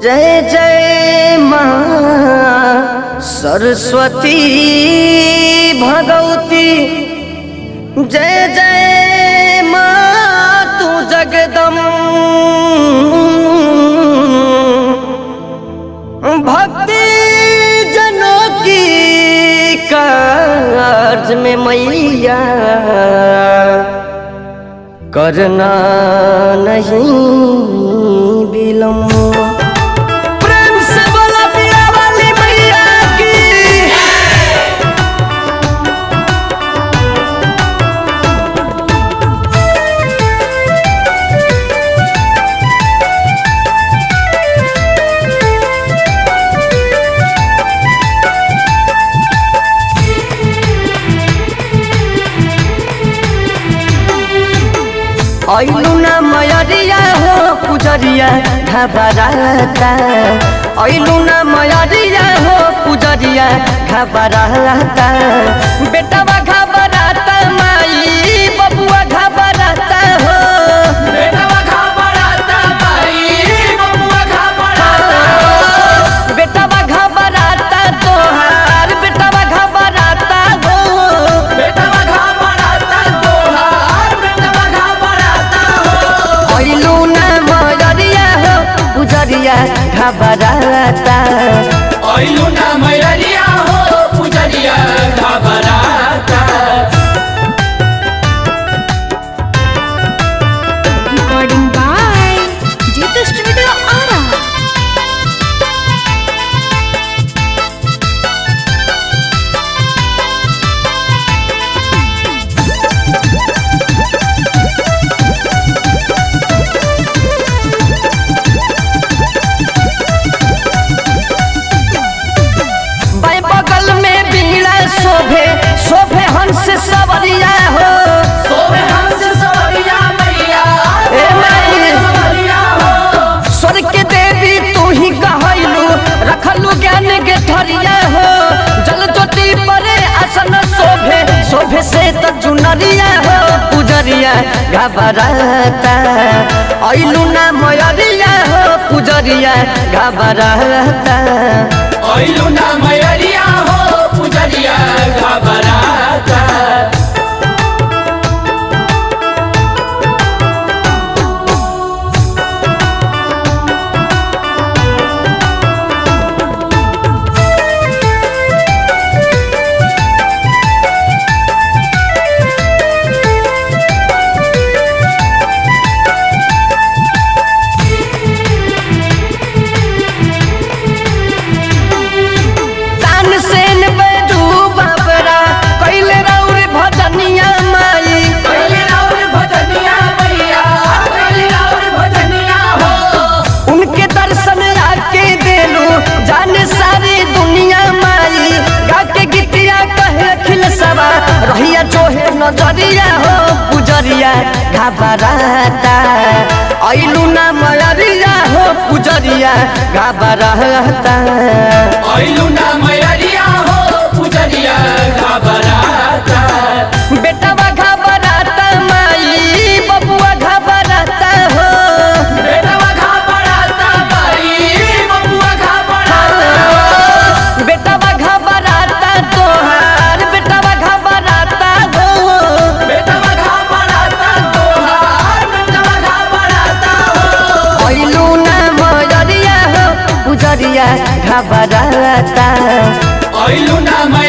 जय जय माँ सरस्वती भगवती जय जय माँ तू जगदम भक्ति जनों की कार्ज में मैया करना नहीं विलम्ब प्रेम से बोला पिया वाली मैया की ऐलू ना मयरिया हो पुजरिया घबराता ऐलू ना मयरिया हो पुजरिया घबराता बेटवा घबराता माई बबुआ घबराता हो बेटवा घबराता भाई बबुआ घबराता बेटवा घबराता तोहार बेटवा घबराता हो बेटवा घबराता तोहार बेटवा घबराता हो ऐलू ना मयरिया हो पुजरिया घबराता ऐलू ना मैरिया हो पुजरिया घबराता Recording by Jita Studio Ara. बाई बगल में बीड़ा शोभे शोभे हंस सवरिया हो सोवे हंस सवरिया मैया ए माई। सवरिया हो स्वर्ग के देवी तू ही कहलू रखलू ज्ञान के ठरिया हो जल ज्योति परे आसन शोभे शोभे से त चुनरिया हो पुजरिया घबराता ऐलू ना मयरिया हो पुजरिया घबराता ऐलू ना मैरिया हो पुजरिया घबराता तान सेन बैजू बाबरा कैले रौर भजनिया माई कैले राउर भजनिया मैया कैले राउर भजनिया हो उनके दर्शन आके देलू जाने सारी दुनिया माई गा के गीतिया कहे अखिल सवा रहिया जोहे नजरिया हो पुजरिया घबराता ऐलू ना मयरिया हो पुजरिया घबराता ऐलू ना मैरिया हो पुजरिया घबराता बेटवा घबराता माई बबुआ घबराता हो बेटवा घबराता भाई बबुआ घबराता बेटवा घबराता तोहार बेटवा घबराता हो बेटवा घबराता तोहार बेटवा घबराता हो ऐलू ना मयरिया हो पुजरिया घबराता ऐलू ना